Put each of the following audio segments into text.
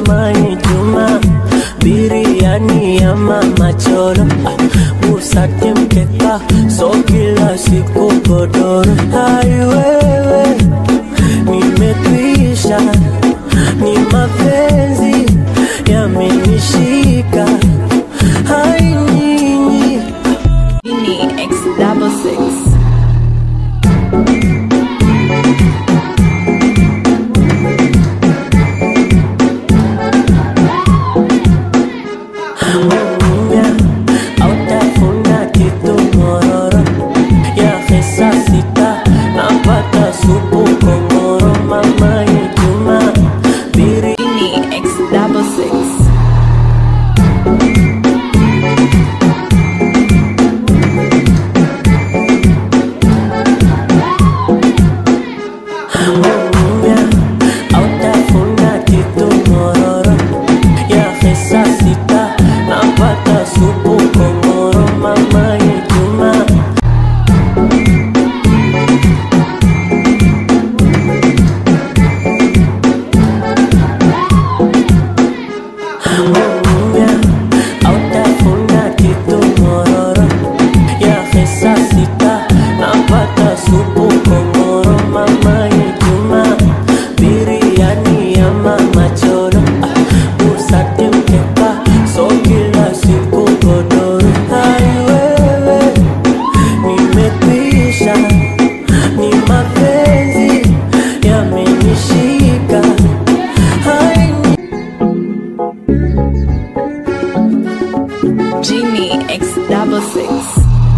mama Juma, biriani ya mama Cholo, ah, busati mkeka, so kila siku godoro. Hai wewe, nimekwisha, ni mapenzi yamenishika. Hai nyinyi Genie X double six. Munya, autafuna kitu mororo ya hesa sita napata supu kongoro mama Juma biri Genie X double six. Munya, autafuna kitu mororo ya hesa sita napata supu kongoro mama Juma Munya, autafuna kitu mororo ya hesa sita napata supu kongoro mama Juma biriani ya mama Cholo ah, busati mkeka so kila siku godoro hai wewe nimekwisha ni mapenzi yamenishika hai Genie X double six.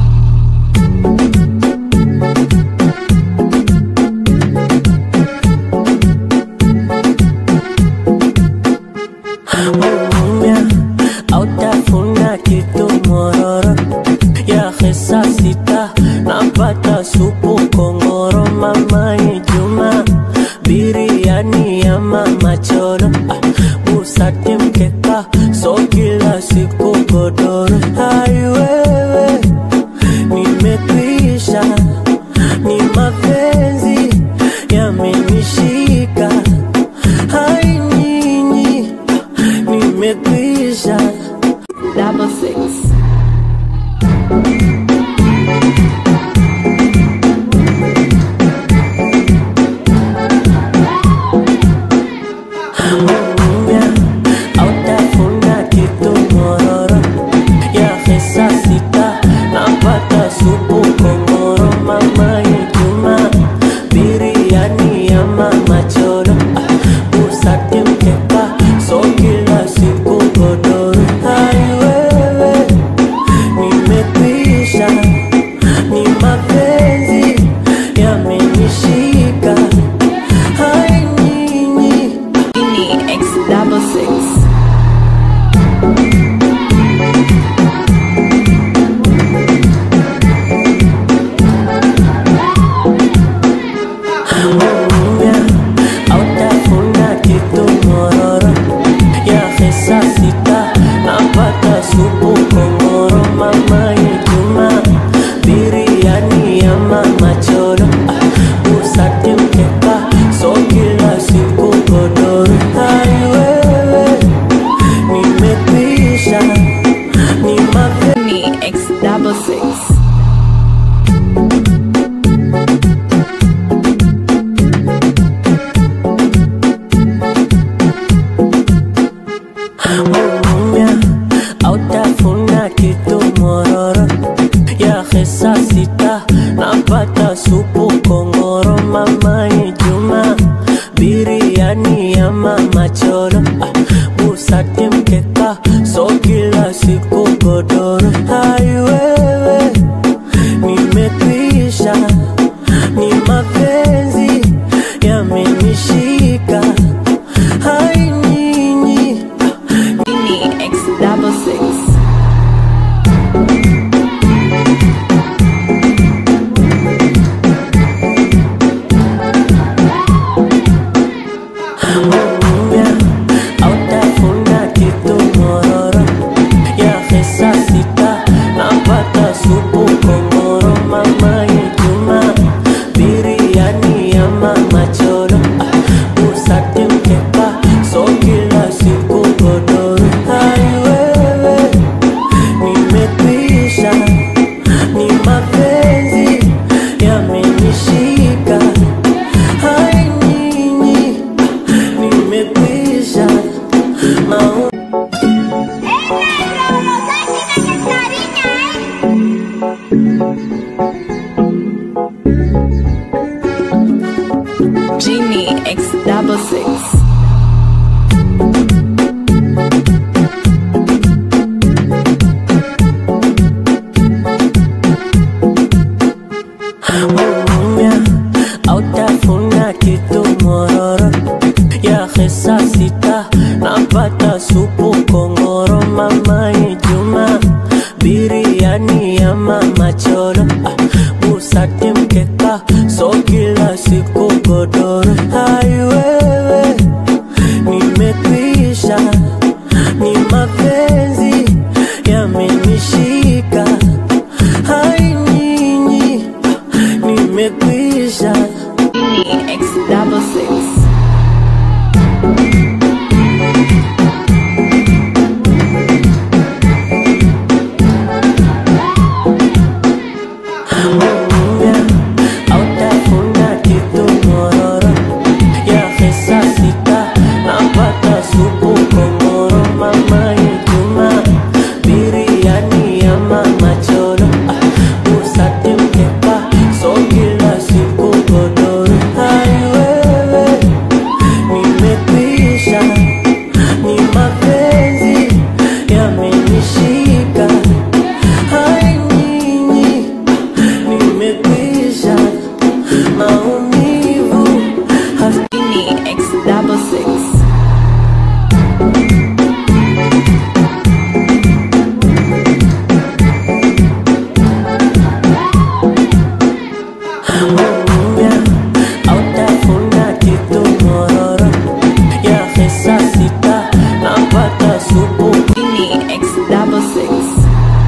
Munya, autafuna kitu mororo ya hesa sita napata supu kongoro mama Juma biriani ya mama Cholo ah, busati mkeka so kila siku godoro hai wewe nimekwisha ni mapenzi yamenishika hai nyinyi nimekwisha Double six. Munya, autafuna kitu mororo ya hesa sita napata supu kongoro mama Juma biriani ya mama Cholo ah, busati mkeka so kila siku godoro hai wewe nimekwisha ni mapenzi yamenishika hai nyinyi Genie X double six. Munya, autafuna kitu mororo ya hesa sita napata supu kongoro mama Juma biriani ya mama Cholo ah, busati mkeka so kila siku godoro hai wewe nimekwisha ni mapenzi Genie X double six. Munya, autafuna kitu mororo ya hesa sita napata supu kongoro mama Juma biriani ya mama Cholo ah, busati mkeka so kila siku godoro hai wewe nimekwisha ni mapenzi yamenishika hai nyinyi Genie X double six. Munya, autafuna kitu mororo ya hesa sita napata mau Genie X double six. umya autafuna kitu mororo ya hesa sita napata supu kongoro mamani juma biriani ya mama choro ah, busati mkeka so kila siku godoro haiwewe nimekwisha ni mapenzi yamenishika hai nyinyi nimekwisha Genie X double six. umya autafuna kitu mororo ya hesa sita napata supu kongoro mama juma biriani ya mama choro ah, usati mkeka so kila siku godoro haiwewe nimekwisha ni mapenzi yamenishika hai nyinyi nimekwisha maumivu has- Genie X double six. umya autafuna kitu mororo ya hesa sita napata supu Genie X double six.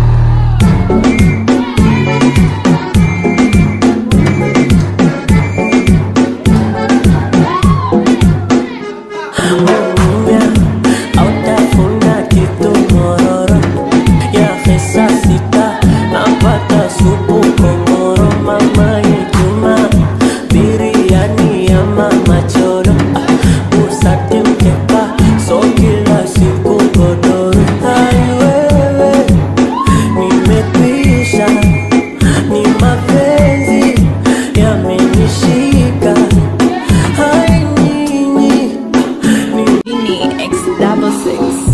umya autafuna kitu mororo ya hesa sita napata supu kongoro mama juma biriani ya mama choro ah, busati mkeka so kila siku godoro haiwewe nimekwisha ni mapenzi yamenishika hai nyinyi ni Genie X double six.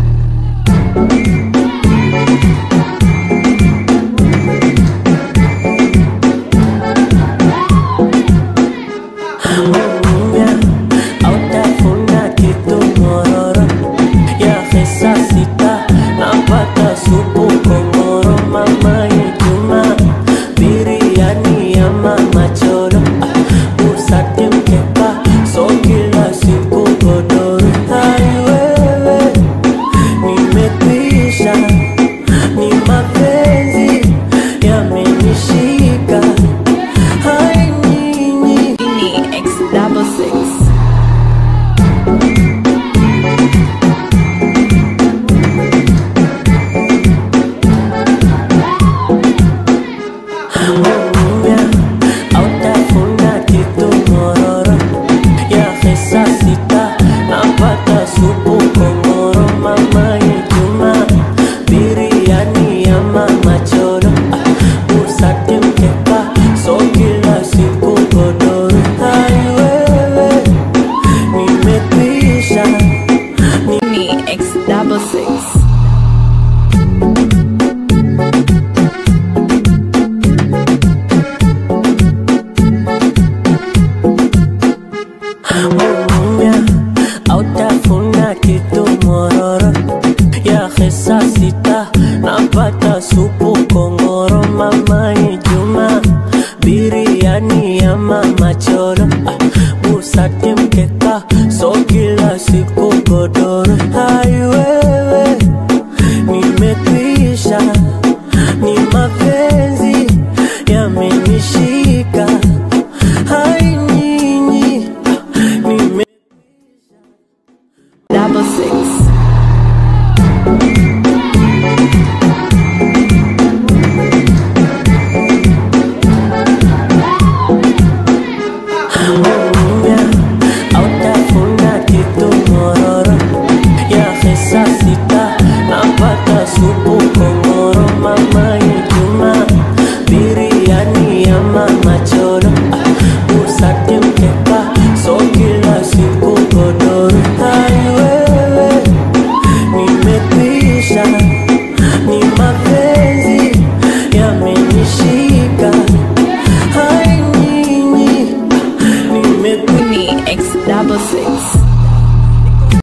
umya autafuna kitu mororo ya hesa sita napata supu kongoro mama juma biriani ya mama choro ah, busati mkeka so kila siku godoro haiwewe nimekwisha ni mapenzi yamenishika hai nyinyi Genie X double six. umya autafuna kitu mororo ya hesa sita napata supu kongoro mama juma biriani ya mama choro ah, busati mkeka so kila siku godoro haiwewe nimekwisha Genie X double six. umya autafuna kitu mororo ya hesa sita napata supu kongoro mama juma biriani ya mama choro ah, busati mkeka so kila siku godoro haiwewe nimekwisha ni mapenzi yamenishika hai nyinyi nime Double six.